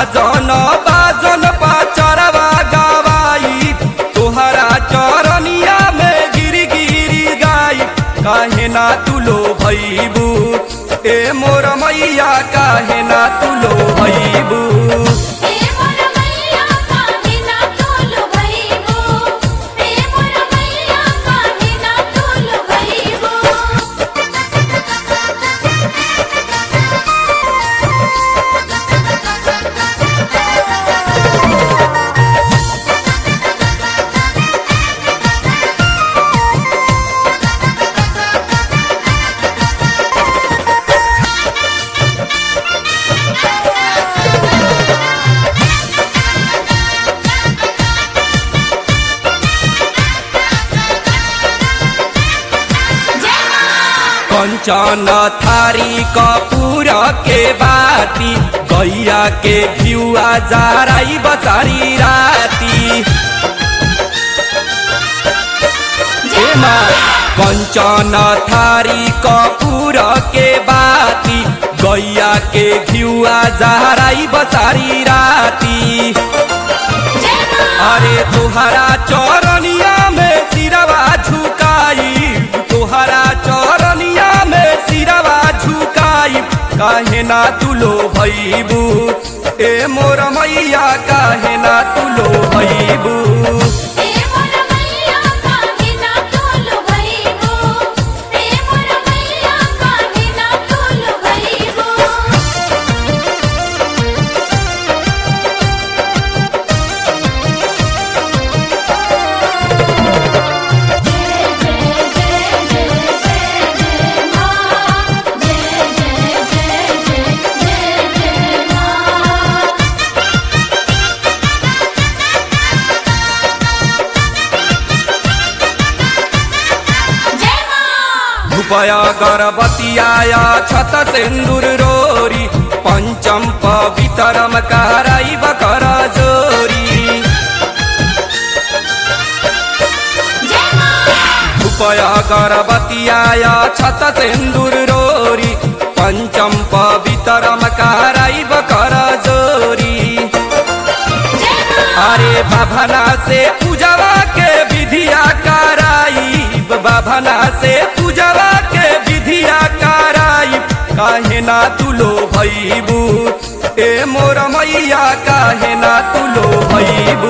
आजन बाजन पाचरवा गवाई तोहरा चरनिया में गिरी गिरी गाई काहे ना तुलो भैबू ए मोर मैया काहे ना तुलो भैबू हे मोर मैया काहे ना तोल भइबो हे मोर मैया काहे ना तोल भइबो जय मां कंचन थारी कपूर के बाती गैया के घिउआ जाराई बसारी राती ए माँ, कंचन थारी कपूर के बाती गैया के घिउआ जाराई बसारी राती जय मां अरे तुहरा चौरनिया में सिरवा झुकाई तुहरा चौरनिया में सिरवा झुकाई काहे ना तुलो भैबू ए मोर मैया काहे ना तुलो भैबू हे मोर मैया काहे ना तोल भइबो हे मोर मैया काहे ना तोल भइबो धुपया गर्भवतियाया छत सिन्दुर रोरी पञ्चम पवित्रम कराई बकर जोरी धुपया गर्भवतियाया छत सिन्दुर रोरी पञ्चम पवित्रम कराई बकर जोरी अरे बाभना से पूजवा के विधिया कराई बाभना से पूजवा के विधिया कराई काहे ना तुलो भैबू ए मोर मैया काहे ना तुलो भैबू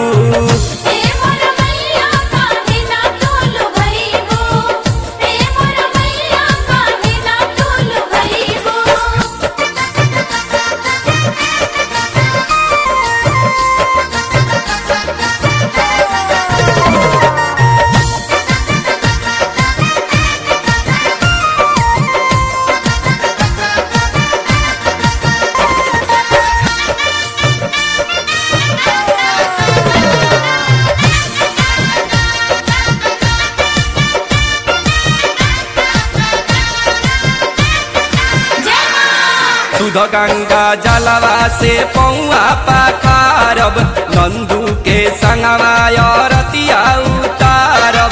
सुध गंगा जलवा से पौआ पाखारब नंदू के संगवा रतिया उतारब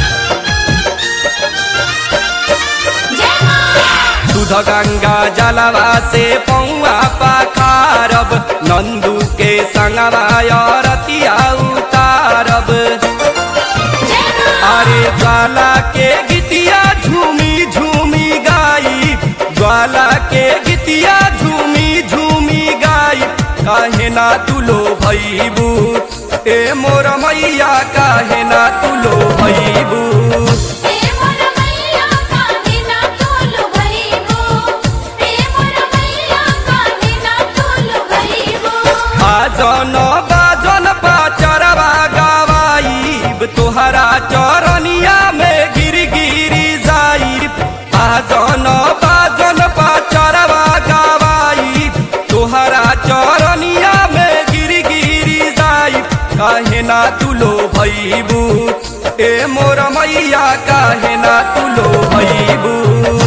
सुध गंगा जलवा से पौआ पाखारब नंदू के संगवा रतिया उतारब अरे ज्वाला के गीतिया झूमी झूमी गाई ज्वाला के गीतिया झूमी झूमी गाई काहे ना तुलो भैबू ए मोर मैया काहे ना तुलो भैबू आजन बाजन पाचरवा गवाई तोहरा चरनिया में गिर गिरी जाई आजन बाजन पाचरवा गवाई तोहरा चरनिया में गिर गिरी जाई काहे ना तुलो भैबू ए मोर मैया काहे ना तुलो भैबू